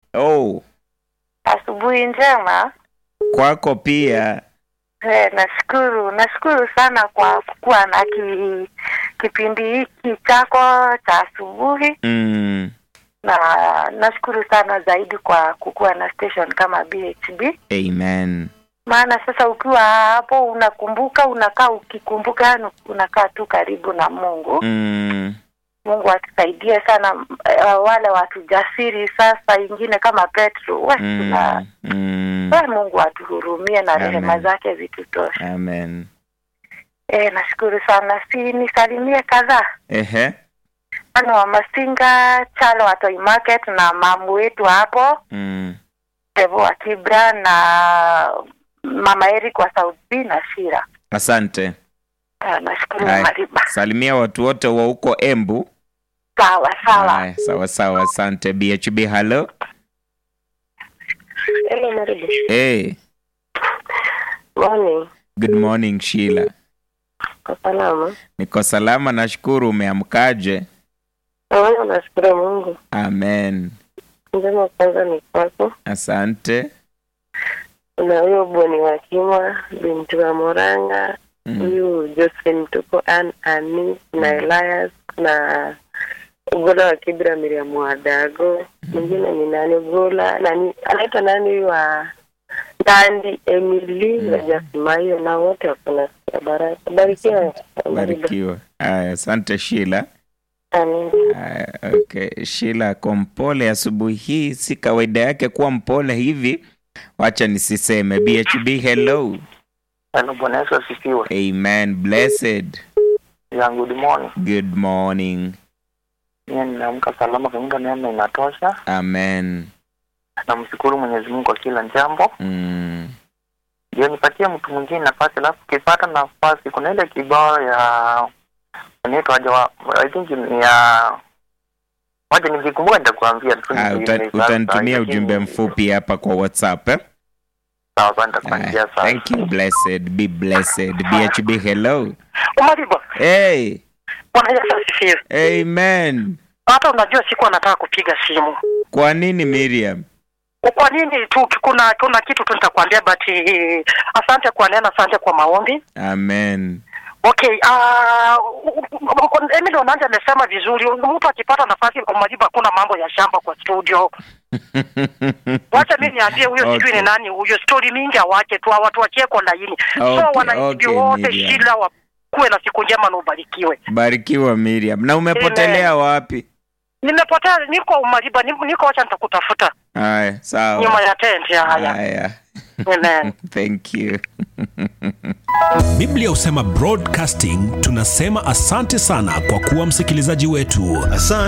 Oh, Asubuhi njema. kwako pia. Eh, nashukuru nashukuru sana kwa kuwa na ki, kipindi hiki chako cha asubuhi Mm, na nashukuru sana zaidi kwa kukuwa na station kama BHB amen. maana sasa ukiwa hapo unakumbuka unakaa ukikumbuka yani unakaa tu karibu na Mungu Mm, Mungu atusaidie sana uh, wale watu jasiri sasa ingine kama Petro we, tuna mm, mm, we Mungu atuhurumie na Amen. rehema zake zitutoshe. amen. Eh, nashukuru sana. Si nisalimie kadhaa Ehe. ana wa Masinga, Chalo wa Toy Market na mamu wetu hapo Mm, Devo wa Kibra na mama Eric wa South B na Shira. asante. Ah, nashukuru Haya. Mariba. Salimia watu wote wa huko Embu. Sawa sawa. Haya, sawa sawa, asante. BHB, hello. Hello Mariba. Hey, Morning. good morning Sheila. Kwa salama. Niko salama, nashukuru. Umeamkaje? Wewe nashukuru Mungu. Amen. Njema kwanza ni kwako. Asante. Na huyo Boni wa Kima, binti wa Moranga, Mm, huyu Josephine Tuko, Ann Ani na Elias na Ugola wa Kibra, Miriam Wadago. Mwingine ni nani? Ugola nani, anaitwa nani huyu wa Nandi Emily na Jasmaio, na wote wako na baraka. Barikiwa. barikiwa. Haya, asante Sheila. Amen. Haya, okay. Sheila ako mpole asubuhi hii, si kawaida yake kuwa mpole hivi. Wacha nisiseme. BHB, hello. Hello, Bwana Yesu asifiwe. Amen. Blessed. Ya, good morning. Good morning. Mimi nimeamka salama kwa neema inatosha. Amen. Namshukuru Mwenyezi Mungu kwa kila jambo. Mm. Ndio nipatie mtu mwingine nafasi, alafu ukipata nafasi, kuna ile kibao ya inaitwa aje wa I think ni ya wacha nikikumbuka nitakuambia tu. Ah, ni- uta, ni- utanitumia lakini- ujumbe mfupi hapa kwa WhatsApp eh? Sawa, sawa, nitakuandikia Aya, sawa. Thank you, blessed. Be blessed. BHB, hello. Umariba, Hey. Bwana Yesu asifiwe. Amen. Hata unajua siku anataka kupiga simu. Kwa nini Miriam? Kwa nini tu kuna kuna kitu tu nitakwambia but eh, asante kwa neno, asante kwa maombi. Amen. Okay, ah uh, Emily Onanja amesema vizuri. Mtu akipata nafasi Umariba, hakuna mambo ya shamba kwa studio. Wacha mimi niambie huyo Okay. sijui ni nani huyo, story mingi awache tu, watu wachie kwa laini. Okay, so wananchi okay, wote Miriam. shila wa kuwe na siku njema na ubarikiwe. Barikiwa Miriam. Na umepotelea wapi? Nimepotea, niko Umariba, ni- niko wacha nitakutafuta Haya, nyuma sawa. ya tent ya haya. Haya. Amen. Thank you. Biblia husema broadcasting, tunasema asante sana kwa kuwa msikilizaji wetu. Asante.